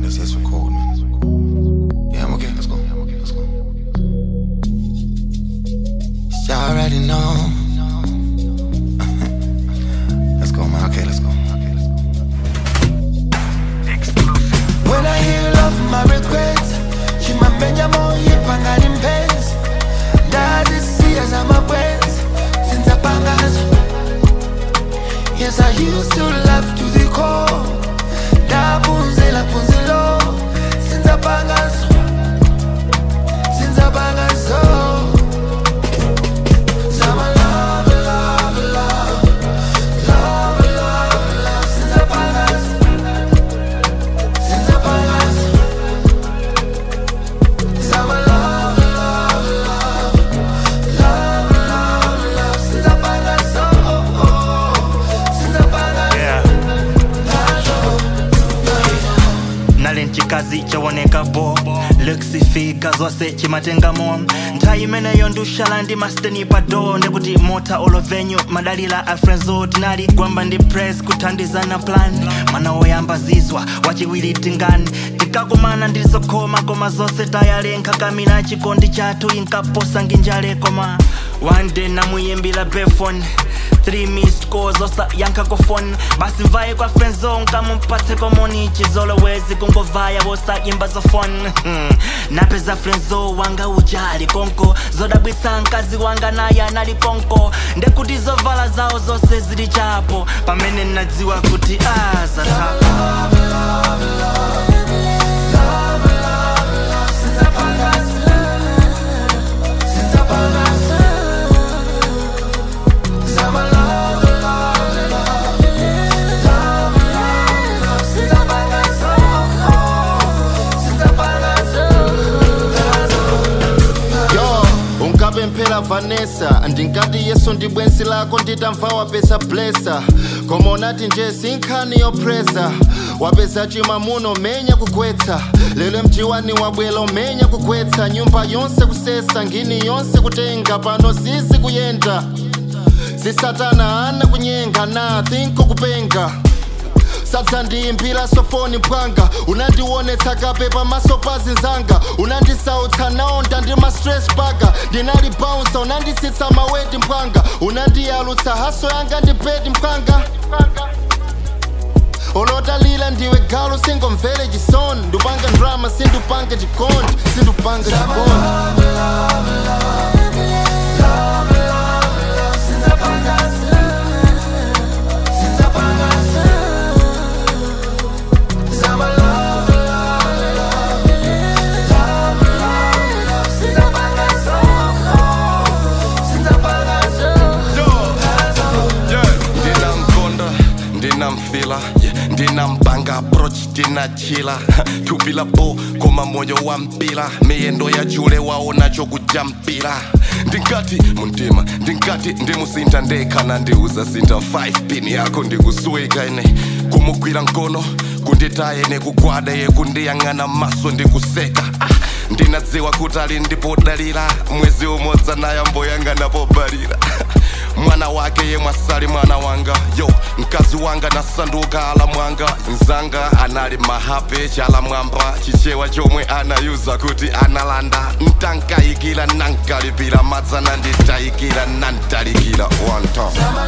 let's let's record, man. Yeah, I'm okay. Let's go. I'm okay. Let's go. Y'all already know. let's go, man. Okay, let's go. Okay, let's go. When I hear love, my regrets Chimapenya moye pangani mpenzi ndazisiya zamabwenzi sinzapangazo Yes, I used to love to the core ndaphunzela phunzelo sinzapangazo sinzapangazo Zama love, love, love Love, love, love Sinzapangazo Sinzapangazo Zama love, love, love Love, love, love Sinzapangazo Sinzapangazo Yeah. nali nchikazi chawonekapo lekisifika zonse chimatengamo nthawi imeneyo ndushala ndi masteni pado ndikuti mota olovenyu madalila a frenzo tinali gwamba ndi press kuthandizana plan mwana woyamba zizwa wachiwiri tingani tikakumana ndilizokhoma koma zonse tayalenkha kamina chikondi chathu inkaposa nginjale koma one day namuyimbira befone three missed calls osa yankha phone basi mvaye kwa friendzone nkamumpatse komoni chizolowezi kungovaya wosayimba zofone Hmm. napeza friendzo wanga ujali konko zodabwitsa mkazi wanga naye anali konko ndekuti zovala zawo zonse zili chapo pamene nadziwa kuti azathapo yo ungabe mphela vanessa ndingati yesu ndi bwenzi lako nditamva wapeza blesa koma unati nje sinkhani yopresa wapeza chimamuno menya kugwetsa lero mjiwani wabwela umenya kugwetsa nyumba yonse kusesa ngini yonse kutenga pano sisi kuyenda sisatana ana kunyenga na thinko kupenga sadza ndiyimbira sofoni mpwanga unandionetsa kape pamaso pa zinzanga unandisautsa naonda ndi ma stress baga ndinali bounsa unanditsitsa maweti mpwanga unandiyalutsa haso yanga ndi bedi mpwanga olotalila ndiwe galu singomvere chisoni ndupanga drama sindupanga chikondi sindupanga chikondi ndinamkonda ndinamfila yeah, ndinampanga approach ndinachila tupila bo koma moyo wa mpila miyendo ya chule waona chokujampira ndingati muntima ndingati ndimusinta ndekhana ndiuza sinta 5 pin yako ndikusuwika ine kumugwira mkono kunditaye nekugwada ye kundiyang'ana maso ndikuseka ah, ndinadziwa kuti ali ndipodalira mwezi umodzi nayamboyang'ana pobalira mwana wake ye mwasali mwana wanga yo mkazi wanga nasanduka ala mwanga nzanga anali mahape chala mwamba chichewa chomwe anayuza kuti analanda ntankayikira nankalipira madzana nditayikira nantalikira one time